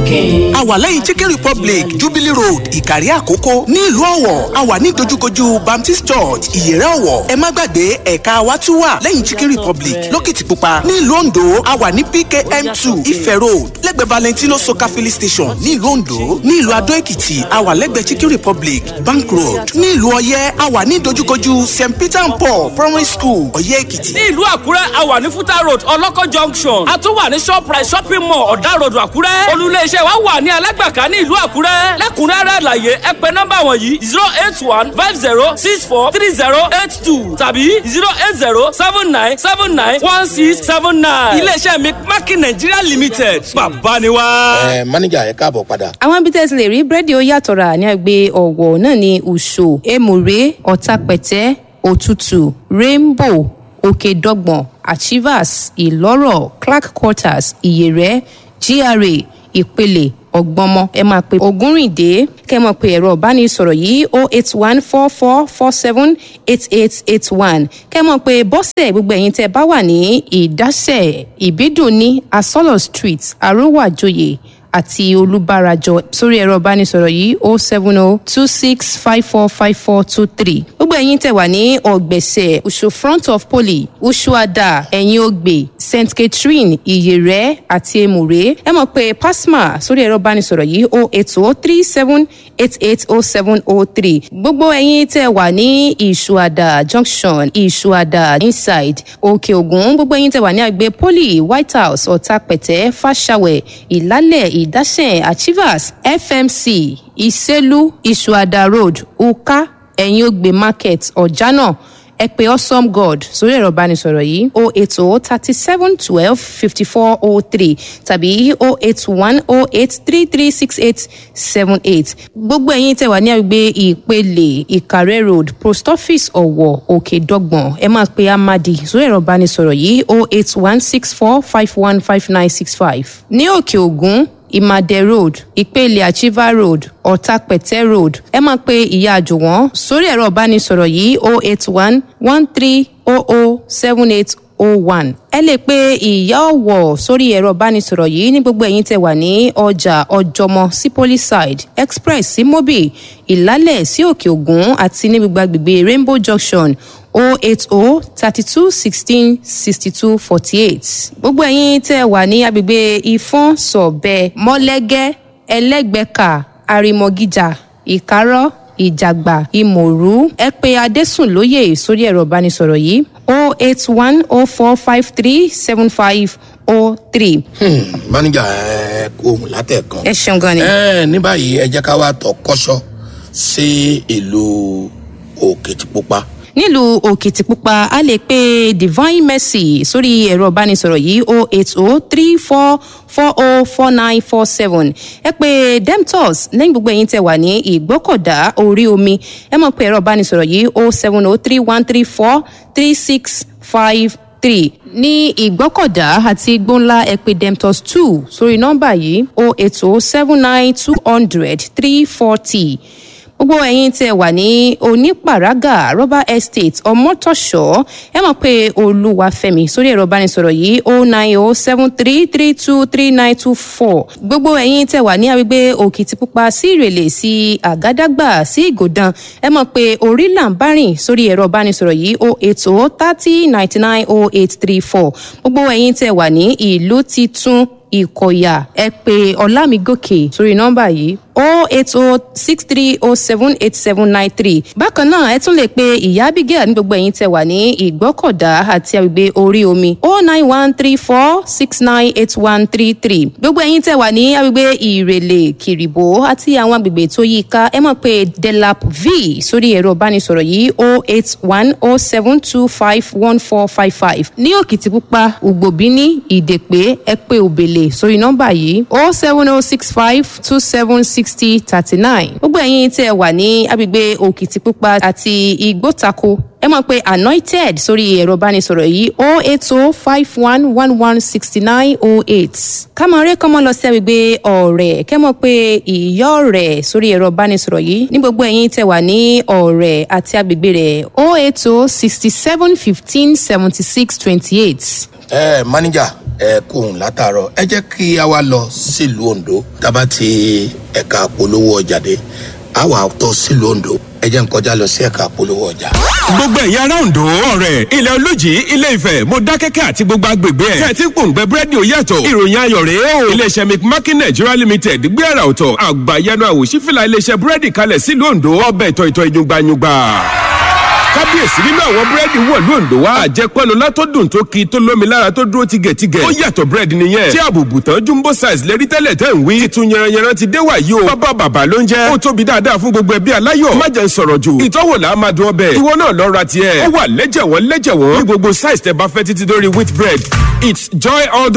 chicken. a wà lẹ́yìn chicken republic jubilee road ìkàrí àkókò ní ìlú ọ̀wọ̀ a wà ní dojúkojú baptist church ìyẹ̀rẹ̀ ọ̀wọ̀ ẹ má gbàgbé ẹ̀ka wa tún wà lẹ́yìn chicken republic lókìtìpupa ní ìlú ondo a wà ní pkm two ife road lẹ́gbẹ̀ẹ́ valentino soka filling station ní ìlú ondo ní ìlú adó èkìtì a wà lẹ́gbẹ̀ẹ́ chicken republic bank road ní ìlú ọ̀yẹ́ a wà ní dojúkojú st peter and paul primary school ọ̀yẹ́ èkìtì. ní ìlú àkúrẹ́ a wà ní fúta road ọlọ́kọ̀ junction a tún wà ní shoprite shopping mall ọ̀dà road àkúrẹ́ olùléeṣẹ́ wa wà ní alágbàká ní ìlú àkúrẹ́ lẹ́kùnrẹ́rẹ́ àlàyé ẹ pè nọ́mbà wọ̀nyí zero eight one five zero six four three zero eight two tàbí zero eight zero seven nine seven nine one six seven nine iléeṣẹ́ mi mákì nàìjíríà limited bàbá ni wá. ẹ mánéjà ẹ káàbọ̀ padà. àwọn ibi tẹ́ ti lè rí búrẹ́dì ó yàtọ̀ rà ní àgbẹ̀ ọ̀wọ̀ náà ní ùṣò èmùrè ọ̀tàpẹ̀tẹ́ òtútù rainbow òkèdọ́gbọ̀n achievers ìlọ́rọ̀ clark quarters ìyẹ̀rẹ̀ gra ìpele ọgbọmọ ẹ máa pe ogúnrìndé kẹ mọ pé ẹ̀rọ ìbánisọ̀rọ̀ yìí o eight one four four four seven eight eight eight one kẹ mọ pé bọ́sẹ̀ gbogbo ẹ̀yin tẹ́ bá wà ní ìdásẹ̀ ìbídùn ní asọ́lọ̀ street arówàjòyè àti olùbárajọ sórí ẹ̀rọ ìbánisọ̀rọ̀ yìí o seven o two six five four five four two three gbogbo ẹ̀yin tẹ̀ wà ní ọ̀gbẹ̀sẹ̀ usu front of poly usuada ẹ̀yìn ògbè st catherine ìyẹ̀rẹ̀ àti emure ẹ mọ̀ pé pasma sórí ẹ̀rọ ìbánisọ̀rọ̀ yìí o eight o three seven eight eight o seven o three gbogbo ẹ̀yin tẹ̀ wà ní ìṣuada junction ìṣuada inside òkè ògùn gbogbo ẹ̀yin tẹ̀ wà ní àgbẹ̀ poly white house ọ̀tàpẹ̀tẹ̀ fàṣàwẹ̀ ìlálẹ̀ ìdásẹ̀ achievers fmc ìsẹ́lú ìṣuada road uka ẹ̀yìn ògbè market ọ̀jánà ẹ pé awesome god sórí ẹ̀rọ ìbánisọ̀rọ̀ yìí o eight o thirty seven twelve fifty four o three tàbí o eight one o eight three three six eight seven eight gbogbo ẹ̀yin tẹ̀ wá ní àgbègbè ìpele ìkàrẹ́ road post office ọ̀wọ̀ òkè dọ́gbọ̀n ẹ máa pe amadi sórí ẹ̀rọ ìbánisọ̀rọ̀ yìí o eight one six four five one five nine six five ní òkè ògún ìmàdẹ road ìpele achiever road ọ̀tàpẹ̀tẹ̀ road ẹ máa pe ìyá àjùwọ̀n sórí ẹ̀rọ ìbánisọ̀rọ̀ yìí o eight one one three o o seven eight o one ẹ lè pe ìyá ọ̀wọ̀ sórí ẹ̀rọ ìbánisọ̀rọ̀ yìí ní gbogbo ẹ̀yìn tẹ̀ wà ní ọjà ọjọ́mọ sí polyside express sí mobi ìlálẹ̀ sí òkè ògùn àti ní gbogbo agbègbè rainbow junction o eight o thirty two sixteen sixty two forty eight gbogbo ẹ̀yin tẹ̀ wà ní agbègbè ìfọ́n sọ̀bẹ mọ́lẹ́gẹ́ ẹlẹ́gbẹ̀ka àrìmọ̀gíjà ìkárọ̀ ìjàgbá ìmọ̀rú ẹ pé adésùn lóye sórí ẹ̀rọ ìbánisọ̀rọ̀ yìí o eight one o four five three seven five o three. mánéjà ẹ kó ohun látẹ̀kan. ẹ ṣeun gan ni. ẹ ní báyìí ẹ jẹ́ ká wá tọ̀ kọ́ṣọ́ sí ìlú òkìtìpupa nílùú òkìtìpupa a lè pe divine mercy sórí ẹ̀rọ ìbánisọ̀rọ̀ yìí o eight o three four four o four nine four seven ẹ pé demtos lẹ́yìn gbogbo ẹ̀yin tẹ̀ wà ní ìgbọ́kọ̀dá orí omi ẹ mọ̀ pé ẹ̀rọ ìbánisọ̀rọ̀ yìí o seven o three one three four three six five three ní ìgbọ́kọ̀dá àti igbóńlá ẹ pé demtos two sórí nọ́mbà yìí o eight o seven nine two hundred three forty gbogbo ẹ̀yin tẹ́ wà ní onípàrágà rubber estate ọmọtọ̀ṣọ́ ẹ mọ̀ pé olúwàfẹ́mi sórí ẹ̀rọ ìbánisọ̀rọ̀ yìí o nine o seven three three two three nine two four gbogbo ẹ̀yin tẹ́ wà ní agbègbè òkìtìpupa sí ìrèlè sí àgádágbà sí ìgòdàn ẹ mọ̀ pé orí là ń bá rìn sórí ẹ̀rọ ìbánisọ̀rọ̀ yìí o eight o thirty ninety nine o eight three four gbogbo ẹ̀yin tẹ́ wà ní ìlú titun ìkọ̀yà ẹ pé ọlámigòkè sórí nọ́mbà yìí o eight o six three o seven eight seven nine three bákan náà ẹ tún lè pe ìyá abigail ní gbogbo ẹ̀yin tẹ wà ní ìgbọ́kọ̀dá àti àgbègbè orí omi o nine one three four six nine eight one three three gbogbo ẹ̀yin tẹ wà ní àgbègbè ìrèlè kìrìbó àti àwọn àgbègbè tó yí ká ẹ mọ̀ pé delap v sórí ẹ̀rọ ìbánisọ̀rọ̀ yìí o eight one o seven two five one four five five ní òkìtìpupa ògbòbíní ìdèpé ẹ pé òbèlè sórí nọ́mbà yìí o seven o six five two seven sixty thirty nine gbogbo ẹ̀yin tẹ́ ẹ wà ní agbègbè òkìtìpupa àti igbótako ẹ mọ̀ pé anointed sórí ẹ̀rọ ìbánisọ̀rọ̀ yìí o eight o five one one one sixty nine o eight kámọ̀rẹ́ kọ́mọ lọ sí agbègbè ọ̀rẹ́ kẹ́mọ̀ pé ìyá ọ̀rẹ́ sórí ẹ̀rọ ìbánisọ̀rọ̀ yìí ní gbogbo ẹ̀yin tẹ́ wà ní ọ̀rẹ́ àti agbègbè rẹ̀ o eight o sixty seven fifteen seventy six twenty eight ẹ máníjà ẹ kóhùn látàárọ̀ ẹ jẹ́ kí a wá lọ sílùú ondo tábà ti ẹ̀ka polówó ọjà dé a wà tọ́ sílùú ondo ẹ jẹ́ n kọjá lọ sí ẹ̀ka polówó ọjà. gbogbo ẹ̀yin ará Oǹdó ọ̀rẹ́ ilẹ̀ olójì ilé ifẹ̀ mọ̀dákẹ́kẹ́ àti gbogbo agbègbè ẹ̀ tẹ̀ tí ń pòǹgbẹ búrẹ́dì ó yàtọ̀ ìròyìn ayọ̀ rèé o iléeṣẹ́ mcmakin nigeria limited gbé àrà ọ̀tọ̀ àgbàyanu àwòṣífìlà iléeṣẹ́ búrẹ́dì kalẹ̀ sílùú Oǹdó ọbẹ̀ ìtọ̀ ìtọ̀ ìyungbayungba kábíyèsí nínú àwọn búrẹ́dì wọ̀lú Oǹdó wa àjẹpọ́nulá tó dùn tó ki tó lómi lára tó dúró tigẹ̀tigẹ̀ ó yàtọ̀ búrẹ́dì nìyẹn tí àbùbù tán jumbo size lérí tẹ́lẹ̀ tẹ́ ń wí titun yẹranyẹran ti dé wàyí o bàbá bàbá ló ń jẹ́ ó tóbi dáadáa fún gbogbo ẹbí aláyọ̀ má jẹ́ ń sọ̀rọ̀ jù ìtọ́wò là á máa dún ọbẹ̀ ìwọ náà lọ ra tiẹ̀ ó wà lẹ́jẹ̀wọ́n lẹ́jẹ̀wọ́n ní gbogbo size tẹ́ bá fẹ́ títí dórí wheat bread it's joy all the